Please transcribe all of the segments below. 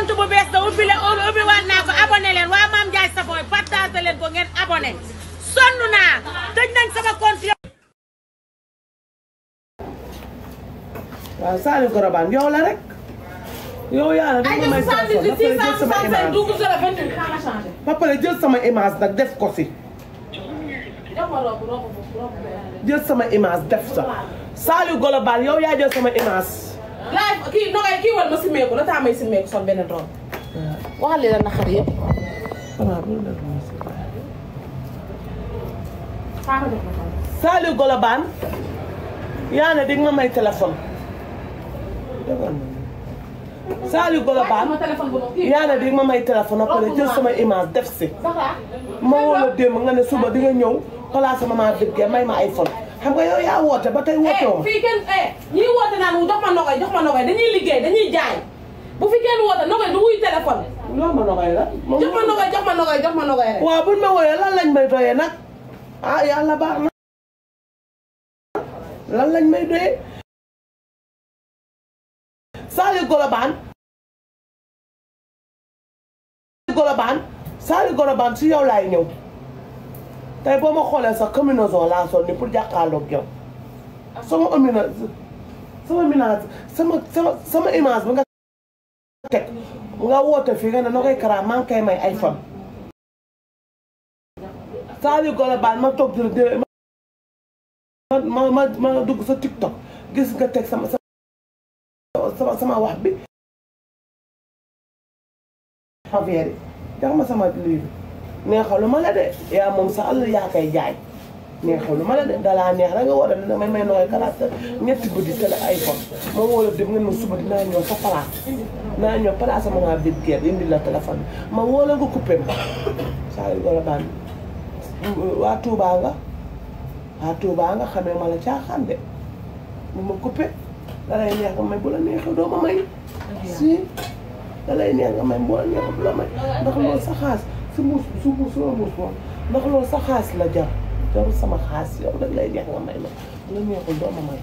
compte bu bees da ubbi leen ubbi waat naa ko abonné leen waa Mame Ndiaye Savon partagé leen ko ngeen abonné sonn naa tëj nañ sama compte waaw Saliou Korobane yow la rek yow yaa la ay dama may téléphone ba pare jël sama image ba pare jël sama image nag def ko si jël sama image def sa Saliou Korobane yow yaa jël sama image laay kii nogay kii wal ma simmeeku la taa may simmeeku sol benn doom waxal li la naqar yëpp voilà bu def ma si xaaral def ma xam Saliou Korobane yaa ne di nga ma may téléphone Saliou Korobane sama téléphone bu ma kii yaa ne di nga ma may téléphone ba pare jël sama image def si saxaa ma woo la démb nga ne suba di nga ñëw place maman Birgé may ma iPhone xam nga yow yaa woote ba tey woote woo ma fii kenn eh ñii woote naan wu jox ma nogay jox ma nogay dañuy liggéey dañuy jaay bu fi kenn woote nogay du wuy téléphone loo ma nogay la jox ma nogay jox ma nogay jox ma nogay rek waaw buñ ma wooyee lan lañ may doyee nag ah yàlla baax na lan lañ may doyee Saliou Korobane Korobane Saliou Korobane si yow laay ñëw tey boo ma xoolee sax combinaison laa sol ni pour jàkkaarloog yow sama omina sama minage sama sama sama image bi nga teg nga woote fii nga ne na koy kara maa ngi koy may iPhone Saliou Korobane ma toog di la ma ma ma ma dugg sa TikTok gis nga teg sama sama sama wax bi affaire yi jox ma sama lii bi neexalu ma la de yaa moom sa àll yaa koy jaay neexalu ma la de dalaa neex rek nga war a ne may may nooy kalaat ñetti guddi télé iPhone ma woo la dem ngeen ma suba dinaa ñëw sa place dinaa ñëw place ma naa biir kër indi la téléphone bi ma woo la nga coupé ma Saliou Korobane waa Touba nga waa Touba nga xamee ma la caaxaan de bu ma coupé da lay neex nga may bu la neexee doo ma may si da lay neex nga may bu la neexee du la may ndax loolu sa xaas su muus su muus suma muus moom ndax loolu sa xaas la jar jarul sama xaas yow da lay neex nga may ma bu la neexul doo ma may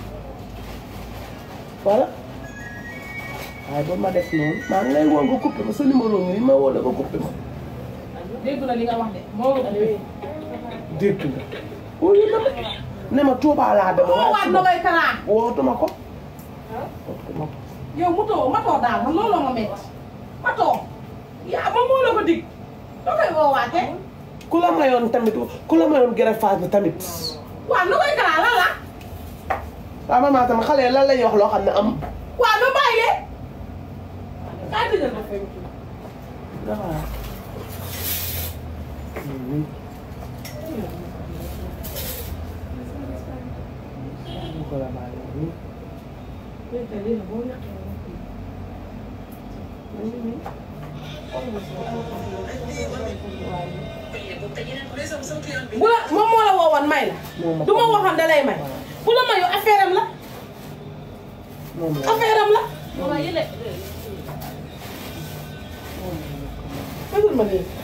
voilà waaye ba ma def noonu maa ngi lay woo nga coupé ma sa numéro ngi ni ma woo la nga coupé ma dégg na li nga wax de moo dégg nga wuyu na ma ne ma Touba laa dama moo waat nogay karaa wootuma ko wootuma ko yow mutoo matoo daal man looloo ma metti matoo yaa ma moo la ko dig doo koy woowaate ku la mayoon tamit ku la mayoon greffage bi tamit waaw nogay karaa lan la waaw man maa tamit xale yi lan la ñuy wax loo xam ne am waaw na bàyyi leen kaa tëjal ma fay dafa bu la moom moo la woowoon may la du ma waxoon da lay may bu la mayu affaire am la moom la affaire am la fësul ma nii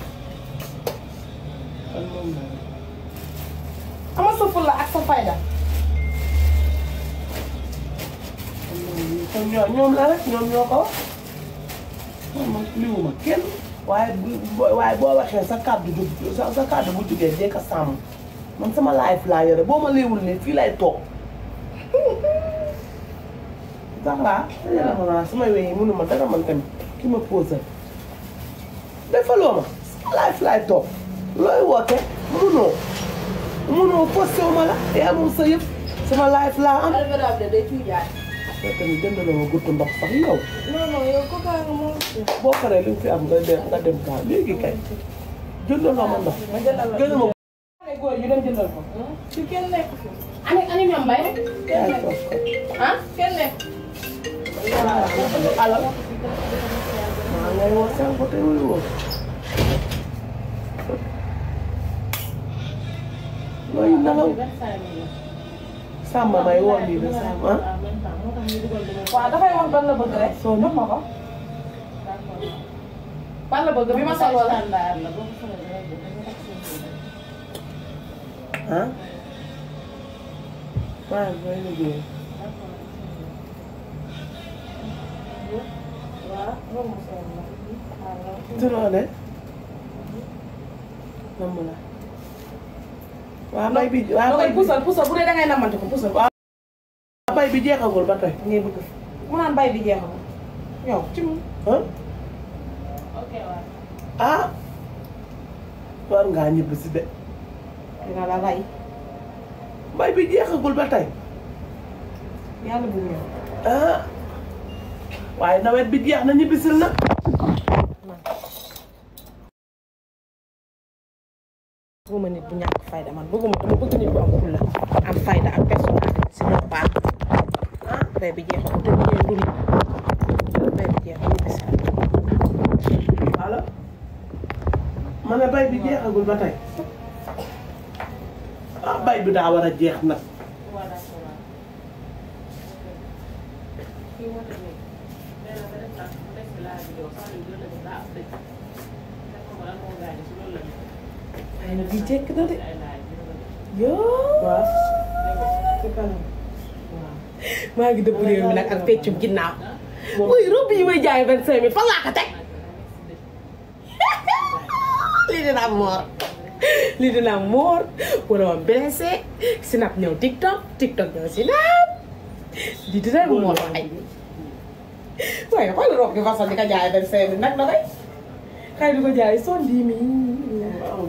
kon moom la ama sa fulla ak sa fayda kon ñoo ñoom la rek ñoom ñoo ko wax man man liwuma kenn waaye bu waaye boo waxee sa kàddu du sa sa kàddu bu jugee dee ko sàmm man sama life laa yore boo ma liiwul nii fii lay toog Zahra yàlla ma naa sama wéy yi mënuma dara man tamit ki ma posé defaloo ma sama life laay toog looy woote mënoo mënoo posté wu ma la yaa moom sa yëpp sama life laa am yow tamit jëndaloo ma guttu ndox sax yow non non yow ko kaa nga moom boo paree li nga fi am nga dem nga dem kaa léegi kay jëndaloo ma ndox gën a ma ay góor yu dem jëndal ko ci kenn nekk fi ani ani ñoom bay yaay toog ko ah kenn nekk alal maa ngay woo seen ko te wuyu woo looy nelaw sàmba may woo lii de sàmba ah waaw dafay wax ban la bëgg rek soo jox ma ko ban la bëgg bi ma sol wala ah maa ngi koy liggéey tunoo de namm la waa bay bi waa bay bi pusal pusal bu dee dangay namante ko pusal waa bay bi jeexagul ba tey ngay bëgg mu naan bay bi jeexal yow ci mu ah ah war ngaa ñibbi si de dina la rey bay bi jeexagul ba tey yàlla bu ñëw ah waaye nawet bi jeex na ñibbisil na bëgguma nit bu ñàkk fayda man bëgguma dama bëgg nit bu am fulla am fayda ak personnalité si ñoom baax ah bay bi jeexal te ñu du nit bay bi jeexal ñu bis allo ma ne bay bi jeexagul ba tey ah bay bi daa war a jeex nag ay na bi jekk na de yoo waaw maa ngi dëpp réew mi nag ak peccum ginnaaw muy robe yi may jaay vingt cinq mille fan laa ko teg lii dina am moor lii dina am moor wala ma blessé snap ñëw tiktok tiktok ñëw snap lii dina am moor ay waaye xool robe bi façon di ko jaay vingt cinq mille nag na koy xëy di ko jaay son dix mille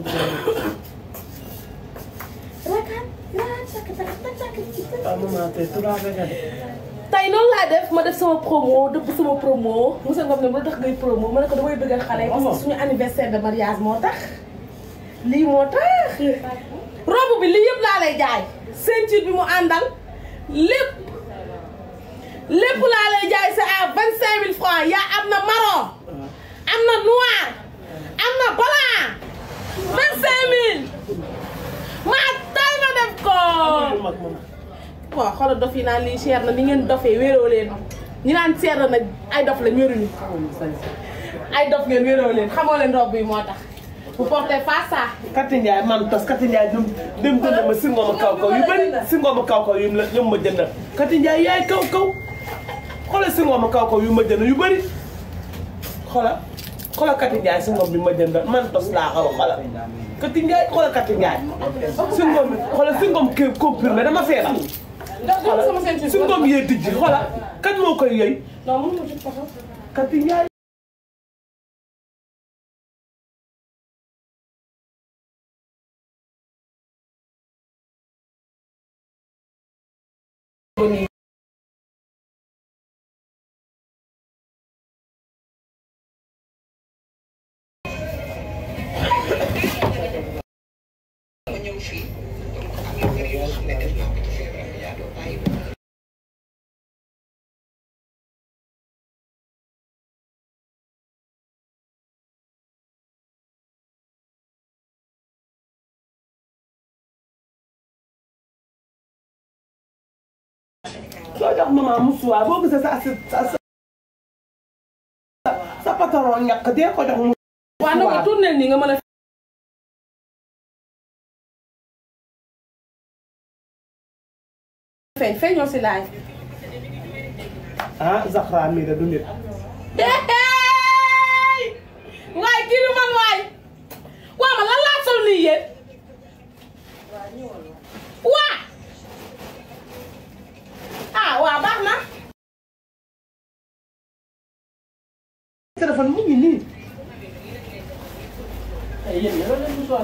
rakan raa tak tak tak tak ah maman tey trois nga de tey noonu laa def ma def sama promo dëpp sama promo Moussa Ngom ne ma tax ngay promo ma ne ko damay bëggal xale parce que suñu anniversaire de mariage moo tax lii moo tax robe bi lii yëpp laa lay jaay ceinture bi mu àndal lépp lépp laa lay jaay c'est à vingt cinq mille francs yaa am na marron am na noir am na blanc vingt cinq mille maa tay ma def ko yu mag maman waaw xoolal dof yi naan lii cher na ni ngeen dofee wéeroo leen ñi naan cher na nag ay dof lañ wéruñu ay dof ngeen wéeroo leen xamoo leen robe bi moo tax bu portez pas ça Kati Ndiaye man tos Kati Ndiaye dem dem jënd ma singooma kaw kaw yu bëri singooma kaw kaw yu la yu ma jëndal Kati Ndiaye yaay kaw kaw xoolal singooma kaw kaw yu ma jënd yu bëri xoolal xoolal Kati Ndiaye singoom bi ma jëndal man tos laa xaw a xoolal Kati Ndiaye xoolal Kati Ndiaye singoom bi xoolal singoom kii comprimé dama feebar jox sama ceinture singoom yee dijji xoolal kan moo koy yëy non mënu ma jot taxaw Kati Ndiaye soo jox maman musuwaar boo gisee sa sa sa sa patron ñàkk dee ko jox mu waaw na ko tournel nii nga mën a feeñ feeñoo si laay ah Zahra mii de du nit waay kii du man waay waa ma lan laa sol nii yéen waa ah waa baax na téléphone mu ngi nii ay yéen ñoo leen musuwaar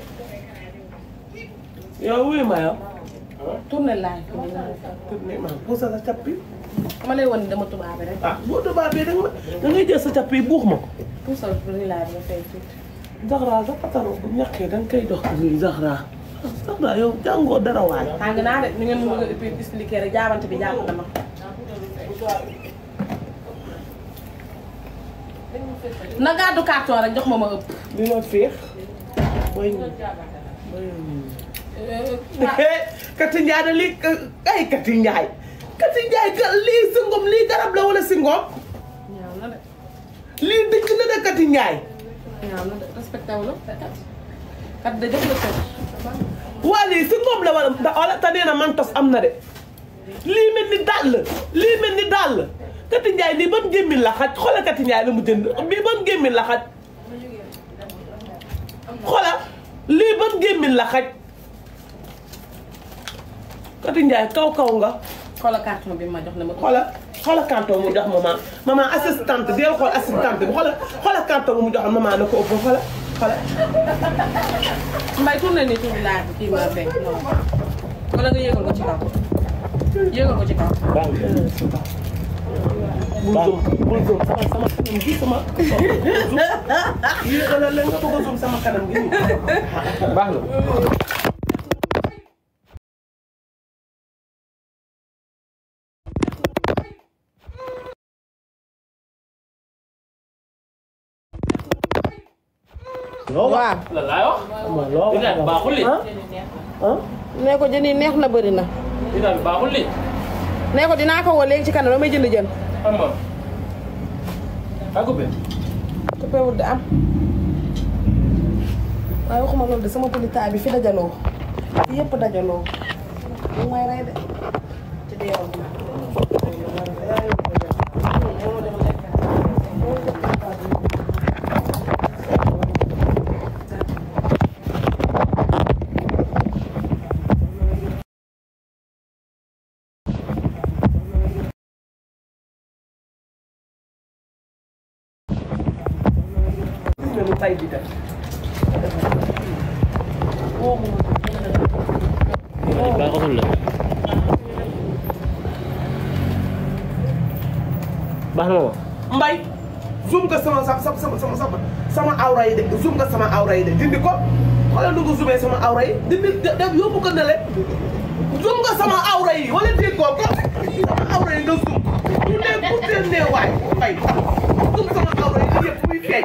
yow wuyu ma yow tournel laay tourné ma puusa sa cap bi ma lay wan dama tubaabe rek ah boo tubaabee da nga da ngay jël sa cap yi buux ma ko puusal ni laay bi nga fay tuuti Zahra sa patron bu ñàkkee da nga koy dox nii Zahra Zahra yow jàngoo dara waay tàng naa de ni ngeen ma bëgg a expliquer rek jaabante bi jàpp dama na gàddu carton rek jox ma ma ëpp bi ma féex mooy mooy Kati Ndiaye da lii ay Kati Ndiaye Kati Ndiaye ka lii singom lii garab la wala singom ñaaw na de lii dëkk na de Kati Ndiaye ñaaw na de respecté wu la kat da jox la cër waa lii singom la wala da wala te nee na man tos am na de lii mel ni dàll lii mel ni dàll Kati Njaay lii ban gémmiñ la xaj xoolal Kati Njaay la mu jënd bii ban gémmiñ la xaj xoolal lii ban gémmiñ la xaj Kati Njaay kaw kaw nga xoolal carton bi ma jox ne ma. xoolal xoolal carton mu jox maman maman assistante deel xool assistante bi xoolal xoolal carton mu jox maman na ko ëpp xoolal xoolal Mbaye tourné nii tuuti laa kii ma fekk non wala nga yéegal ko ci kaw yéegal ko ci kaw. bul zoom bul zoom sama sama kanam gi sama yéegalal la nga bëgg a zoom sama kanam gi nii baax na waaw. lan laay wax ma loo li daal baaxul li ah ah nee ko jën yi neex na bëri na. li daal baaxul li nee ko dinaa ko woo léegi ci kanam damay jënd jën. xam nga kaa ko benn coupé wut di am. waaye waxuma loolu de sama politaay bi fi dajaloo. fi yëpp dajaloo. mu may rey de. ci deewam bi. gis nga lu tay bi def baaxatul la baax na ma mbay zoom nga sama sama sama sama sama sama awra yi de zoom nga sama awra yi de dindi ko xoolal nu nga zoomee sama awra yi dindi def yóbbu ko ne le zoom nga sama awra yi wala déggoo ko sama awra yi nga zoom bu dee bu dee nee waay mbay zoom sama awra yi yëpp muy feeñ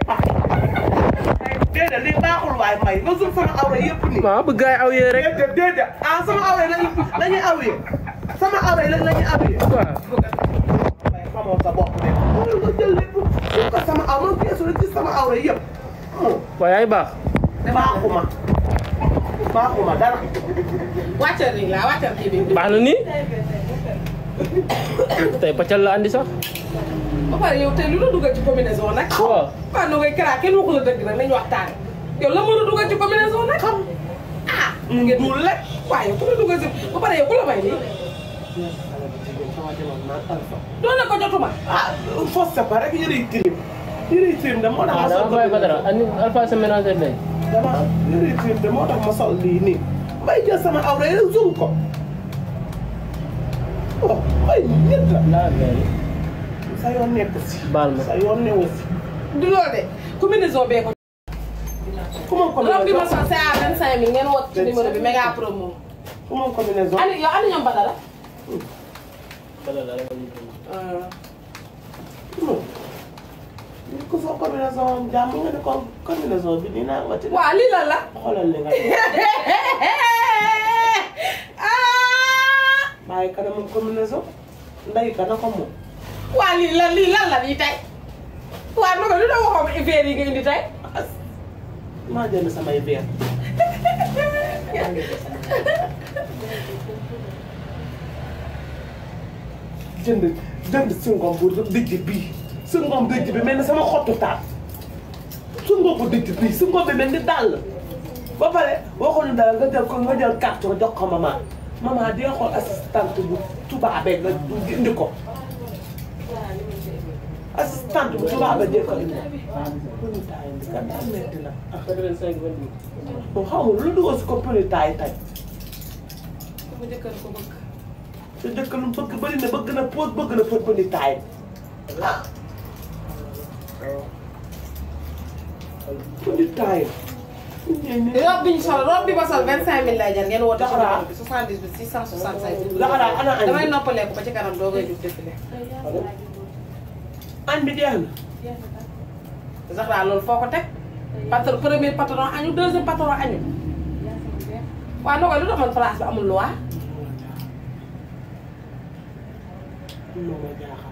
déedéet li baaxul waay mbay nga zoom sama awra yëpp nii waaw bëgg gaay aw yee rek déedéet déedéet ah sama awra yi lañuy lañuy awee sama awra yi lañuy awee waaw waaye xamoo sa bopp de loolu nga jël lépp suñ ko sama aw man geesu rek ci sama awra yëpp waaye yaay baax baaxuma baaxuma dara wàccal nii laa wàccal kii bi. baax na nii tey paccal la andi sax ba pare yow tey lu la dugal ci combinaison nag. waaw waaw nu ngay karaat kenn waxu la dëgg nag nañu waxtaan. yow la mën a dugal ci combinaison nag. xam ah. ngeen dul rek waaw yow ku la dugal si ba pare yow ku la may nii. doon na ko jotuma. ah fos sa pa rek yëre yi tilim yëre yi tilim de moo tax ah ma sol dama fay ba dara andi alpha sa ménagère day dama yëre yi tilim de moo tax ma sol lii nii may jël sama awra yi rek zoom ko oh may nit la laa mel sa yoon nekk si baal ma sa yoon newu si du loolu de combinaison bee ko. ku ma robe bi ma combinaison sol c'est à 25000 ngeen woote ci numéro bi méga promo. ku ma combinaison ani yow ani ñoom Badara. non ni ko soo combinaison jàmm nga ne ko combinaison bi nii naa wati waaw lii lan la. xoolal li nga ah. bàyyi kanam combinaison nday ka na ko moom waa lii lan lii lan la lii tey. waaw naka lu doon waxoon verre yi nga indi tey. as maa jënd samay verre jënd jënd sungom bu dëjj bii sungom dëjj bi mel ni sama xottu taat sungom bu dëjj bii sungom bi mel ni dàll ba pare waxoon dara nga jël ko nga jël carte nga jox ko maman maman di xool assistante bu tubaabee nga indi ko assistante bu tubaabee dee ko indi pënitaay bi kat daa metti na moom xamul lu dugal si ko pënitaay tey sama jëkkër ko bëgg. te dëkk lu bëgg bëri na bëgg na pose bëgg na fët pënitaay ah pënitaay robe bi ñu sol robe bi ma sol 25000 lay jar ngeen woote ci Daxaraa. numéro bi 78 665. Daxaraa ana añ bi? damay noppaleeku ba ci kanam doo koy jug défilé. añ bi jeex na Zahra loolu foo ko teg. patron premier patron añu deuxième patron añu. waaw noo koy lu tax man place bi amul loi. moo ma jaaxal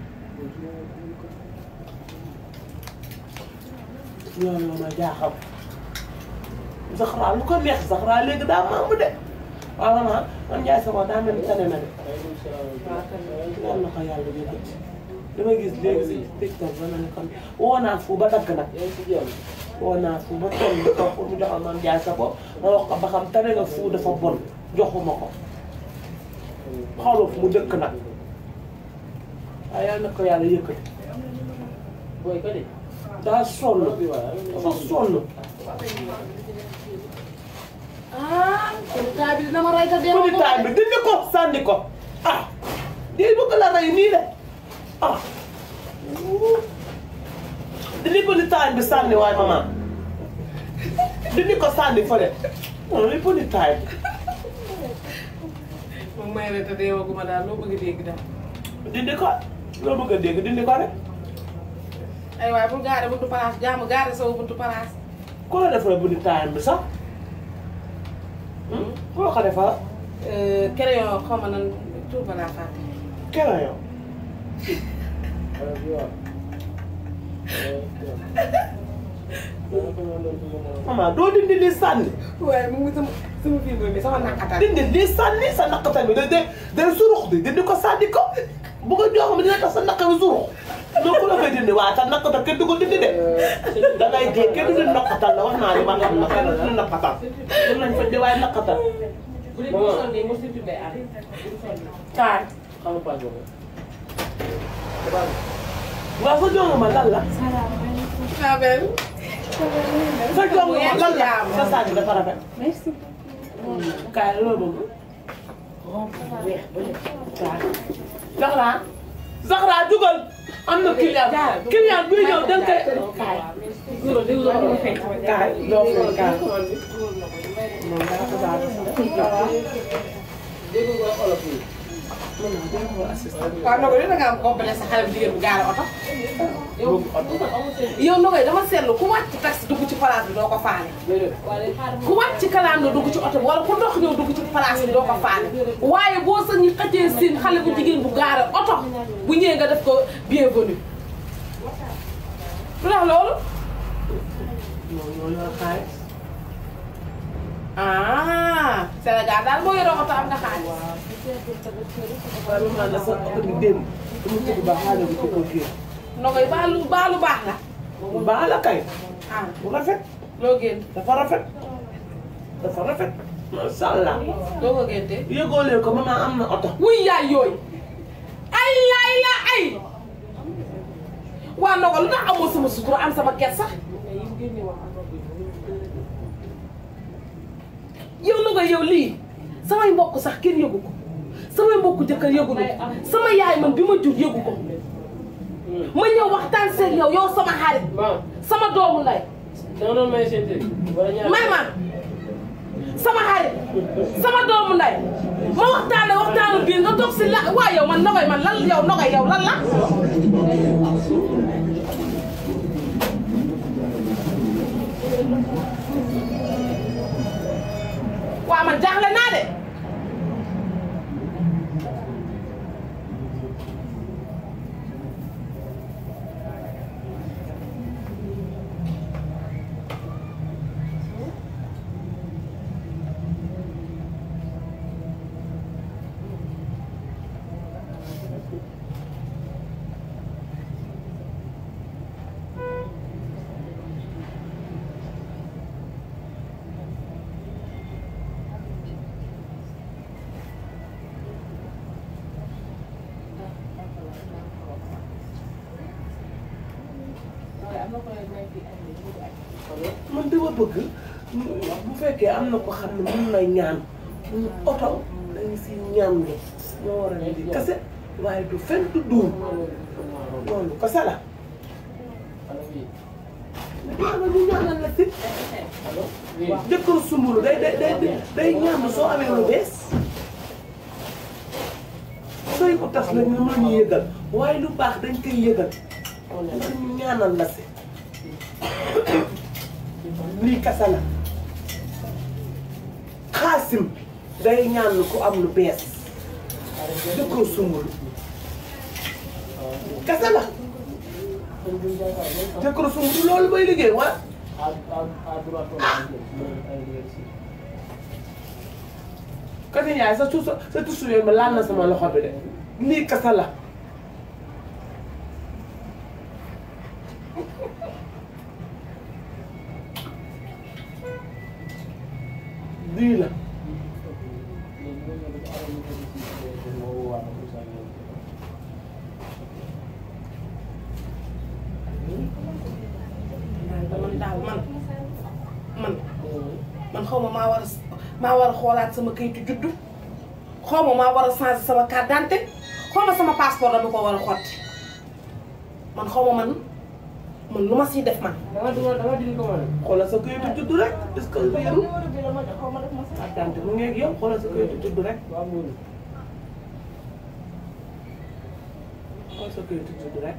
loolu ma jaaxal Zahra lu ko neex Zahra léegi daa maamu de waaw maman man Ndiaye Savon daa mel ni tane na de yàlla na ko yàlla yëkkati damay gis léegi si TikTok ba ma ne kon woo naa fu ba dagg nag woo naa fu ba toll di ko pour mu joxal maam jaay sa bopp ma wax ko ba xam tere nga fu dafa bon joxuma ko xooloo fu mu dëkk nag waaye yal na ko yàlla yëkkati booy ko de. daa sonn dafa sonn ah kon kaa bi dina ma rey te dee petit taay bi dindi ko sànni ko ah di bëgg la rey nii de ah dindi petit taay bi sànni waaye maman dindi ko sànni fële non li petit taay bi moom may rey te dee waguma daal loo bëgg dégg daal dindi ko loo bëgg a dégg dindi ko rek ay waay bul gaare buntu palaas jaamu gaare sama buntu palaas ku la defal petit taay bi sax ku la ko defal crayon xaw ma nan tur ba laa fàtte keneen yow maman doo dindi li sànni waaye mu ngi sama sama fibre bi sama nakkatal dindi lii sànni sa naqatal bi da day day surux di dindi ko sànni ko bu ko jox ma dina tax sa naqa bi surux noo ko la koy dindi waaye sa naqatal kenn du ko dindi de da ngay dee kenn du dindi naqatal la wax naa ne ba xam na kenn du dindi naqatal mën nañ fa di waaye naqatal bu dee bu sonnee mo surtout day am kaay xam nga pas boobu. waaw sa jongo ma lan la ah ben sa jongo ma lan la Jàmm. sa saag bi dafa rafet Merci. kaay loo bëgg weex ba lépp kaay Zahra Zahra jugal am na client client buy ñëw da nga koy kaay kaay doo fay kaay moom daa ko daal dégg nga olof yi. waaw Nogoy dina nga am complexe sa xale bu jigéen bu gaare oto yow Nogoy dama seetlu ku wàcc taxi dugg ci place bi doo ko faale ku wàcc ci kalaam la dugg ci oto bi wala ku ndox ñëw dugg ci place bi doo ko faale waaye boo sa ñu xëccee siin xale bu jigéen bu gaare oto bu ñëwee nga def ko bienvenue lu tax loolu moom ñoo yor xaalis ah Sénégal daal boo yoroo oto am nga xaalis waaye moom naan la sa oto bi démb dama tëdd ba xaalis bi ci kaw kii Nogoy baalu baalu baax la baax la kay ah bu rafet loo génn dafa rafet dafa rafet macha allah loo ko géntee yëgoo leen ko maman am na oto wuy yaay yooyu ay laay la ay waa Nogoy lu tax amoo sama sutura am sama ket sax yow Nogoy yow lii samay mbokk sax kenn yëgu ko samay mbokk jëkkër yëgu ko sama yaay man bi ma jur yëgu ko ma ñëw waxtaan seeg yow yow sama xarit maam sama doomu nday da nga doon may seen tëj. wala ñaar may ma sama xarit sama doomu nday ma waxtaane waxtaanu biir nga toog si la waa yow man Nogoy man lan yow Nogoy yow lan la waa man jaaxle naa de man dama bëgg bu fekkee am na ko xam ne mun na ñaan oto dañu si ñaan lu moo war a di kase waaye du fen du duum loolu kase la ñaanal ñu ñaanal la si jëkkër sumbulu day day day day ñaan soo amee lu bees sooy ko tas nag ñu mën ñu yëgal waaye lu baax dañ koy yëgal ñu ñaanal la si lii kasa la xaasim day ñaan ku am lu bees jëkkër sumbulu kasa la jëkkër sumbulu loolu bay liggéey wa à à à droite ay Kati Ndiaye sa tuuti sa tuuti yooyu ma laal na sama loxo bi de lii kasa la maa war a maa war a xoolaat sama kayitu juddu xaw ma maa war a changer sama carte d'identité xaw ma sama passeport dama ko war a xotti man xaw ma man man lu ma siy def man. dama dama dama dindi ko mën xoolal sa kayitu juddu rek est-ce que wéeru attente mu ngi ak yow xoolal sa kayitu juddu rek waaw mu xool sa kayitu juddu rek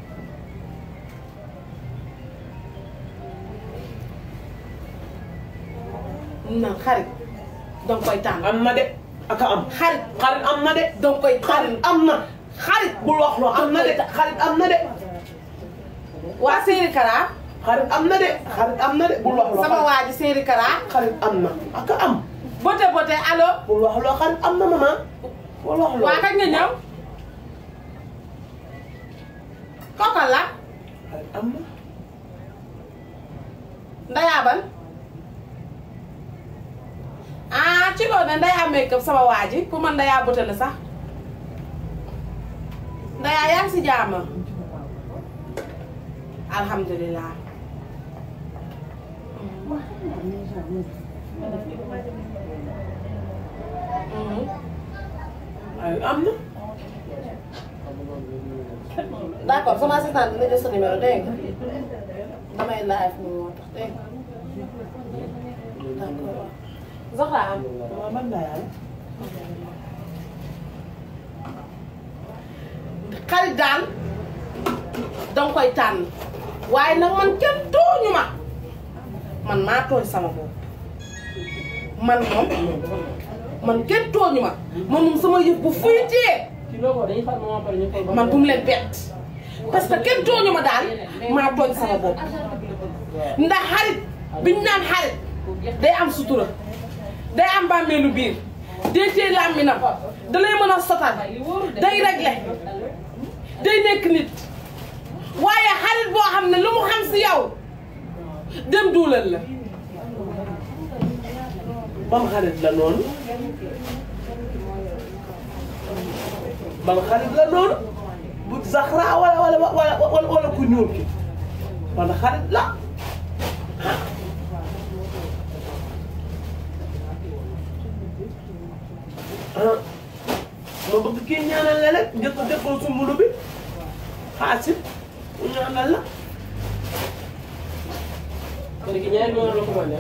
naan xarit danga koy tànn. am na de aka am xarit xarit am na de danga koy tànn. xarit am na xarit bul wax loo am na de xarit am na de waa Séeri Kara xarit am na de xarit am na de bul wax loo sama waa ji Séeri Kara xarit am na aka am bote bote allo bul wax loo xarit am na maman bul wax loo waa kañ nga ñëw kooka la xarit am na ndayaaban ah ci loolu ne ndayaa make-up sama waa ji ku man ndayaa bote la sax ndayaa yaa ngi si jàmm alhamdulilah Mhm. xarit am na d'accord sama assistante dina jël sa numéro dégg nga damay live ni moo tax dégg nga d'accord Zahra am maman man laa yàlla xarit daal danga koy tànn waaye nag man kenn tooñu ma man maa tooñ sama bopp man moom man kenn tooñu ma man moom sama yëf bu fuytee ci logo dañuy far moment pare ñu koy man bu mu leen bett parce que kenn tooñu ma daal maa tooñ sama bopp ndax xarit biñ naan xarit day am sutura day am bàmmeelu biir day téye làmminam da lay mën a sotal day réglé day nekk nit waaye xarit boo xam ne lu mu xam si yow dem duulal la ban xarit la noonu ban xarit la noonu bu Zahra wala wala wala wala wala ku ñuul ki ban xarit la ah ma bëgg kii ñaanal la rek njëkk a déggoo sumbulu bi xaasit mu ñaanal la kon ki ñaari numéro la commandé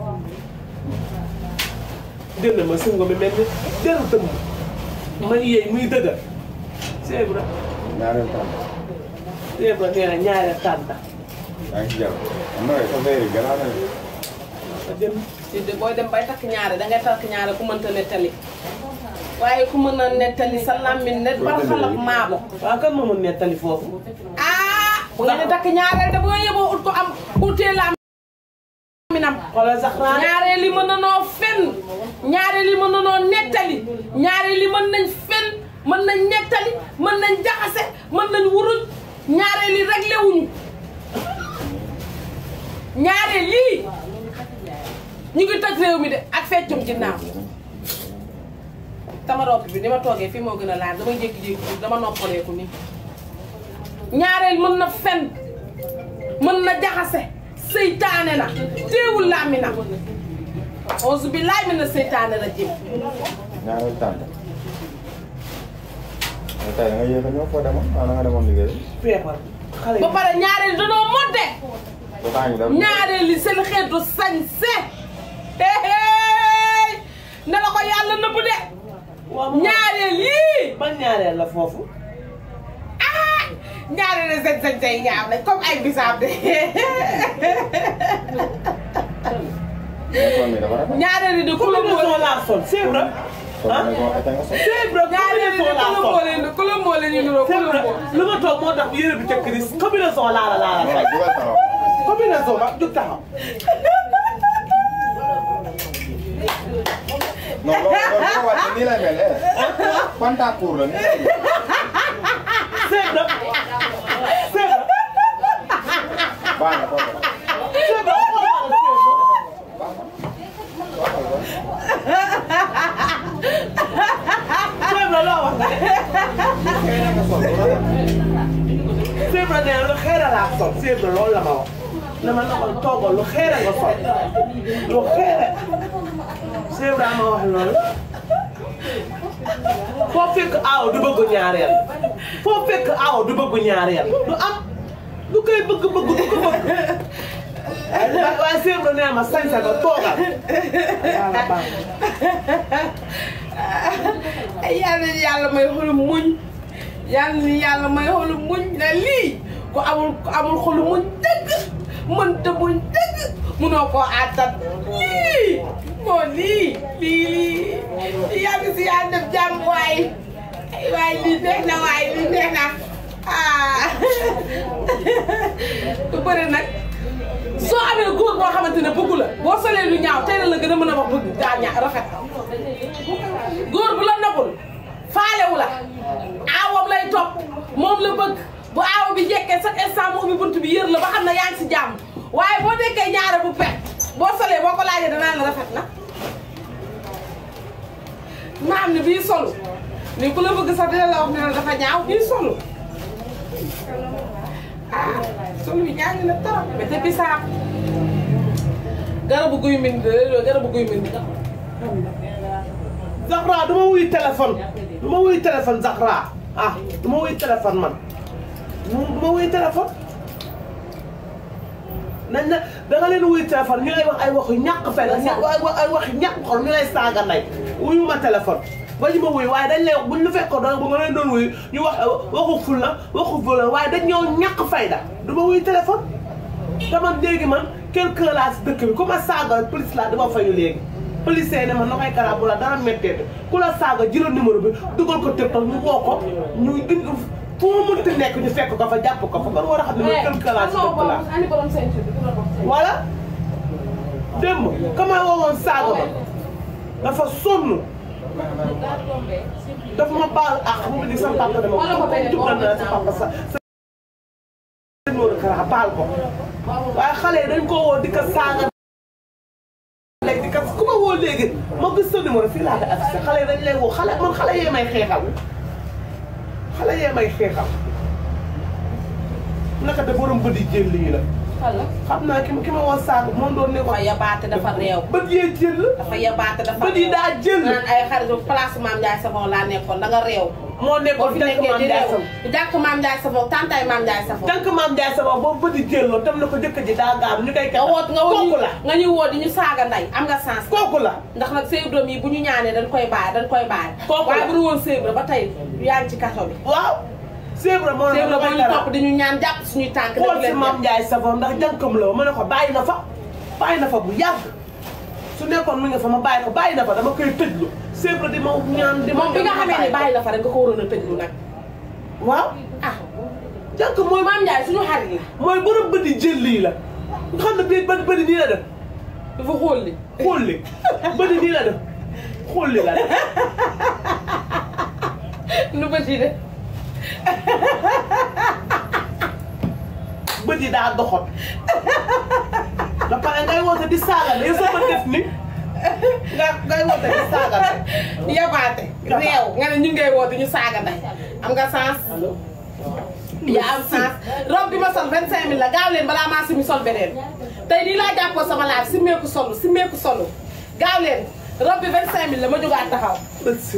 dégg ma singo mi mel ni deru dëmm man yeey muy dëgër c'est vrai ñaareel tam c'est vrai nee na ñaareel tànta yaa ngi ci jàpp am na sa verre yi gannaaw na a jëm ci de booy dem bay takk ñaare dangay takk ñaare ku mënta nettali waaye ku mën a nettali sa làmmiñ ne bar xalab maabo waaw kan moo mun nettali foofu ah bu ngeen di takk ñaareel de bu ngeen yeboo ut ko am utee làmminam xoolal Zahra ñaareel yi mën na noo fen ñaareel yi mën na noo nettali ñaareel yi mën nañ fen mën nañ nettali mën nañ jaxase mën nañ wuruj ñaareel yi réglé wuñu ñaareel lii ñu ngi toj réew mi de ak feccum ginnaaw sama ropp bi ni ma toogee fii moo gën a laal damay jékki-jékki dama noppaleeku nii ñaareel mën na fen mën na jaxase seytaane na teewul làmmi na auzu billaahi mina seytaane rajim ñaareel tànk mais tey da nga yéex a ñëw foo demoon ah da nga demoon liggéey feebar xale ba yi pare ñaareel danoo modde ba temps ñu dem ñaareel li seen xeetu sañse hey ne la ko yàlla nëbb de waaw mu ñaareel yii ban ñaareel la foofu ah ñaareel li seen sañse yi ñaar lañ comme ay bisaab de école bi dafa rafet ñaareel yi de ku la combinaison boole laa sol c'est vrai kon ah ne ko ete nga sol c'est vrai ñaareel yi de combinaison ku laa la sol boole ku la boole ñu niroo ku c'est la vrai boole lu ma toog moo tax yére bi tekk ris combinaison laa la laa la waaw tey dugal taxaw combinaison ba jug taxaw non loolu loolu boo wàccee nii lay mel eh pantacourt la nii lay mel c'est vrai c'est vrai baax na foofu c'est vrai c'est vrai loo wax nga xëy na nga sol bu rafet c'est vrai nee na lu xeera laa sol c'est vrai loolu la ma wax dama ne ko toogal lu xeera nga sol lu xeera Cheikh Ibrahima wax loolu foo fekk aaw du bëgg ñaareel foo fekk aaw du bëgg ñaareel du am du koy bëgg bëgg du ko bëgg waaye waaye Cheikh Ibrahima nee ma sañ sa nga toogal yàlla baax ay yàlla ni yàlla may xolu muñ yàlla ni yàlla may xolu muñ ne lii ku amul ku amul xolu muñ dëgg mënta muñ dëgg munoo koo àttan lii moo lii lii lii yàlla si yàlla def jàmm waay ay waay lii neex na waay lii neex na ah du bëri nag soo amee góor boo xamante ne bëggu la boo solee lu ñaaw tey la la gën a mën a wax bëgg daa ñaa rafet góor bu la nobul faalewu la aawam lay topp moom la bëgg bu aawa bi jekkee chaque instant mu ubbi bunt bi yër la ba xam ne yaa ngi si jàmm waaye boo nekkee ñaare bu pet boo solee boo ko laajee danaa la rafet na ma am ne bii solu ni ku la bëgg sax dina la wax ne la dafa ñaaw bii solu ah solu bi ñaaw na trop mais te bisaab garabu guy mind garabu guy mind Zahra du ma wuy téléphone du ma wuy téléphone Zahra ah du ma wuy téléphone man du ma wuy téléphone nañ na da nga leen wuy téléphone ñu lay wax ay waxu ñàkk fenn ay wax ay waxu ñàkk xol ñu lay saaga ndey wuyu ma téléphone ba ñu ma wuy waaye dañ lay wax buñ lu fekkoon da ba nga leen doon wuyu ñu wax waxu ful la waxu ful la waaye dañ ñoo ñàkk fayda du ma wuy téléphone te man léegi man quelqu'un laa si dëkk bi ku ma saaga police laa dama fayu léegi policier ne ma na koy kara bu la dara méttee ku la saaga jëlal numéro bi dugal ko TikTok ñu woo ko ñu indi fu mu mënti nekk ñu fekk ko fa jàpp ko fa man war a xam ne man quelqu'un laa si dëkk laa ani borom ceinture bi ku la dox tey. voilà démb ka ma woowoon saaga ma dafa sonn dafa ma baal ak mu di sama papa dama Wala ko benn jubal na sa papa sa sa numéro kara baal ko waaye xale yi dañ ko woo di ko saaga léegi di ko ku ma woo léegi ma gis sa numéro fii laa koy affiché xale yi dañ lay woo xale man xale yee may xeexal xale yee may xeexal naka de borom bët yi jël lii la Xala. xam naa ki ma ki ma woo saaga moom doon ne ko dafa yabaate dafa réew. bët yee jël dafa yabaate dafa bët yi daa jël naan ay xaritu place Maam Ndiaye Savon laa nekkoon da nga réew. moo boo nekkoon fi tànk nekkee maam di Ndiaye réew Savon jàkk Maam Ndiaye Savon tantaay Maam Ndiaye Savon. tànk maam Ndiaye Savon boobu bët yi jël loolu tam na ko jëkk ji daa gaam ñu koy nga woot nga woo kooku la nga ñu woo di ñu saaga nday am nga sens. kooku la ndax nag sëy doom yi bu ñu ñaanee dañ koy baay dañ koy baay. Kooku la. waaye bu dul woon sëy ba tey yaa ngi ci kaso bi. waaw Sèvres moo sëy ne ba ma ñu dara topp di ñu ñaan jàpp suñuy tànk. xool def si leen maam Ndiaye Savon ndax jànkam la ma ne ko bàyyi na fa bàyyi na fa bu yàgg su nekkoon mi nga fa ma bàyyi ko bàyyi na fa dama koy tëjlu Sèvres di ma ñaan di ma moom bi nga xamee ne bàyyi la fa rek nga ko waroon a tëjlu nag. waaw ah jànk mooy Maam Ndiaye suñu xarit la. mooy borom bët yi jël lii la nga xam ne bii bët bët yi nii la def dafa xool li. xool li bët yi nii la def xool li la def nu bët yi de. bët yi daa doxot ba pare ngay woote di saaga ne yow sa bët def ni nga ngay woote di saaga ne yabaate réew nga ne ñu ngay woo di ñu saaga nday am nga sens yaa am sens robe bi ma sol 25000 la gaaw leen balaa maa simi sol beneen tey nii laa jàppoo sama laaj simeeku solu simeeku solu gaaw leen robe bi 25000 la ma jógaat taxaw bët si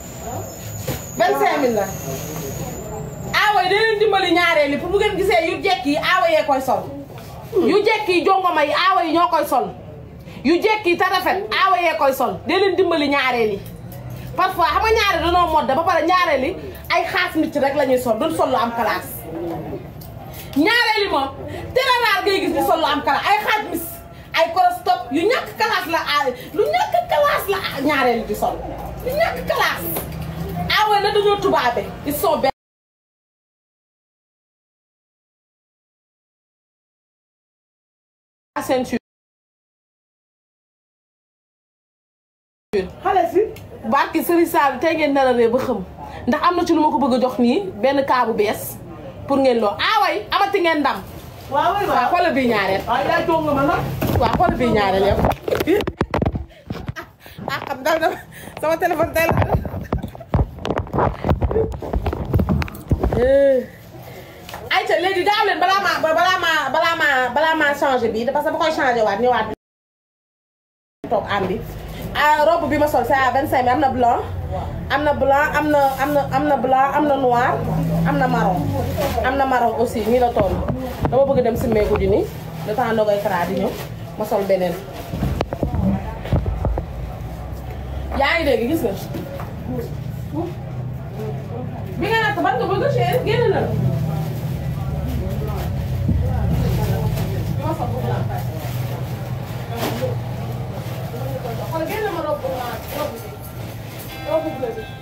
25000 la aawa yi da leen dimbali ñaareel yi pour bu ngeen gisee yu jekk yi aawa yee koy sol yu jekk yi jongoma yi aawa yi ñoo koy sol yu jekk yi te rafet aawa yee koy sol da leen dimbali ñaareel yi parfois xam nga ñaareel danoo modde ba pare ñaareel yi ay xaas nit rek la ñuy sol duñ sol lu am classe ñaareel yi moom teraraar ngay gis ni sol lu am classe ay xaas mis ay corostop yu ñàkk classe la a lu ñàkk classe la ñaareel yi di sol yu ñàkk classe aawa yi na dañoo tubaabe ils sont belles ceinture xale si barki Serigne Sall tey ngeen nar a ree ba xam ndax am na ci lu ma ko bëgg a jox nii benn kaa bu bees pour ngeen loo aaway amati ngeen ndam waaw waay waaw waaw xoolal bii ñaareel waaw yaa jox nga ma nag waaw xoolal bii ñaareel yow ah xam dal na sama téléphone tey la ayca léegi gaaw leen balaa maa balaa maa balaa maa balaa maa changé bii parce que ba koy changé waat ñëwaat toog am bi ah robe bi ma sol c'est à 25 am na blanc am na blanc am na am na am na blanc am na noir am na marron am na marron aussi nii la toll dama bëgg dem simmeeku ji nii le temps ndogoy kara di ñëw ma sol beneen yaa ngi dégg gis nga bi nga natt ban nga bëgg chéri génn na xool génn ma robe robe bi robe bleu bi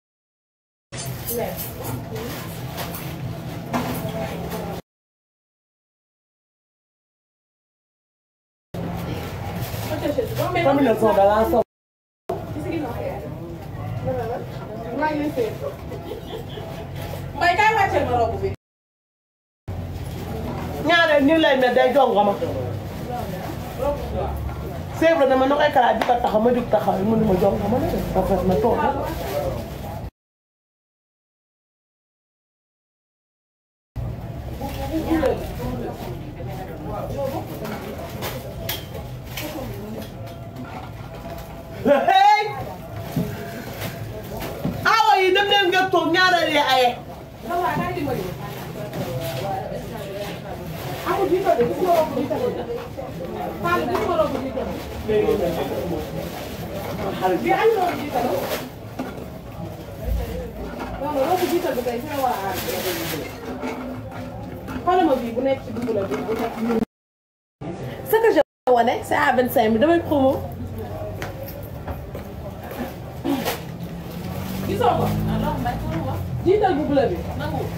combinaison da laa sol Mbay kay wàcceel ma robe bi ñaareel nii lay mel day jongo ma seebra dama na koy karaat di ko taxaw ma jug taxaw mu ne ma jongo ma ne rafet na toog hey awa yi dem leen ngeen toog ñaareel yi aye amul bii de gis nga robe bii tamit Fall gis nga robe bii tamit bii ay robe bii tamit non non robe bii tamit tey fi ma war a aar xoolal ma bii bu nekk ci dugub la bii bu nekk ce que je wane c'est à 25 000 damay promo gisoo ko jiital bu bleu bi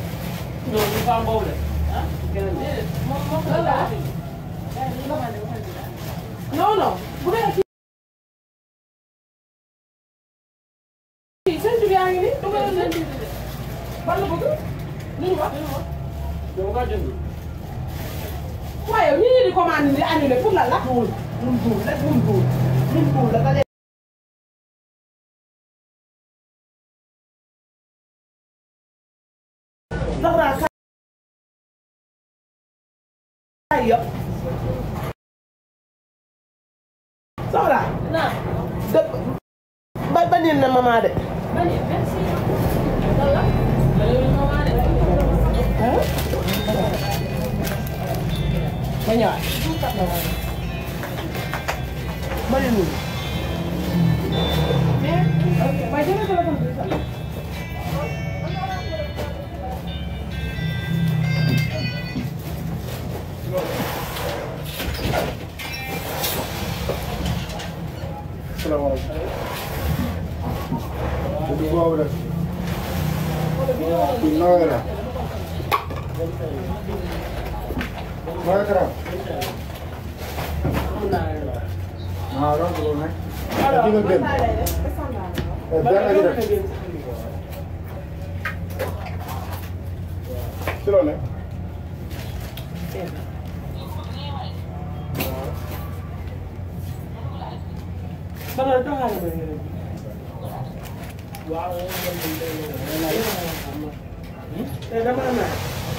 non non bu dee ci ci seen jub yaa ngi nii dugal leen ban la bëgg lu ñu wax waaye ñu ngi di commande di annulé pour lan la duul mun duul rek mun duul mun duul dafa leen Zahra kaay yëpp Zahra non de ba ba niin na maman de ma ñëwaat ma ne nii waaye jëlee téléphone bi sax salaamaaleykum. dëgg boobu rek. kii nooy la. nooy karaam. ah donc loolu nag. ah di nga génn. eh benn gi rek. ci loolu nag. Zahra joxaale ma yére bi. te dama naan.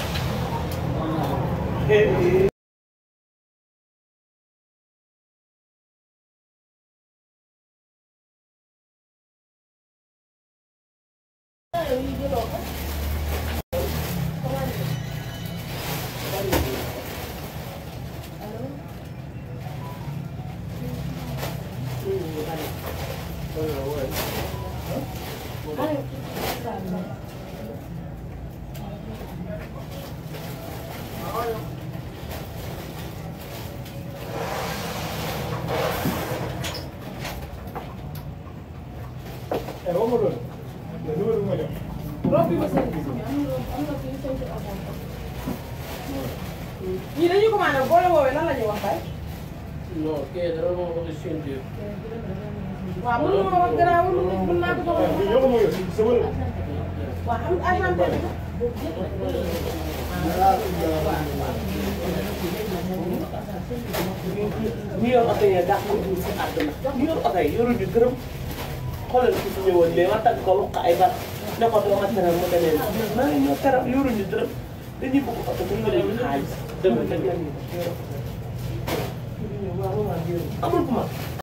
eh waxuma loolu. numéro bi ma jox. robe bi ma seen gis am na am na fii seen avant ñii dañuy commandé boo la woowee lan la ñuy wax bay non kii dara moo ko si ceinture. waaw mën nga ma wax gannaaw mën naa ko eh wax bii yow ma yor si sama la. waaw am agent bi ñu yor oto yi dàq ko dugg si àdduna ñu yor oto yi yoruñu dërëm xoolal ki fi ñëwoon mais ma tagg ko wax ko ay bat ne ko doo ma teral mu demee nii maa ngi ñoo teral yoruñu dërëm dañuy bëgg oto bu ñu leen xaalis dëgg la ñu amul bu ma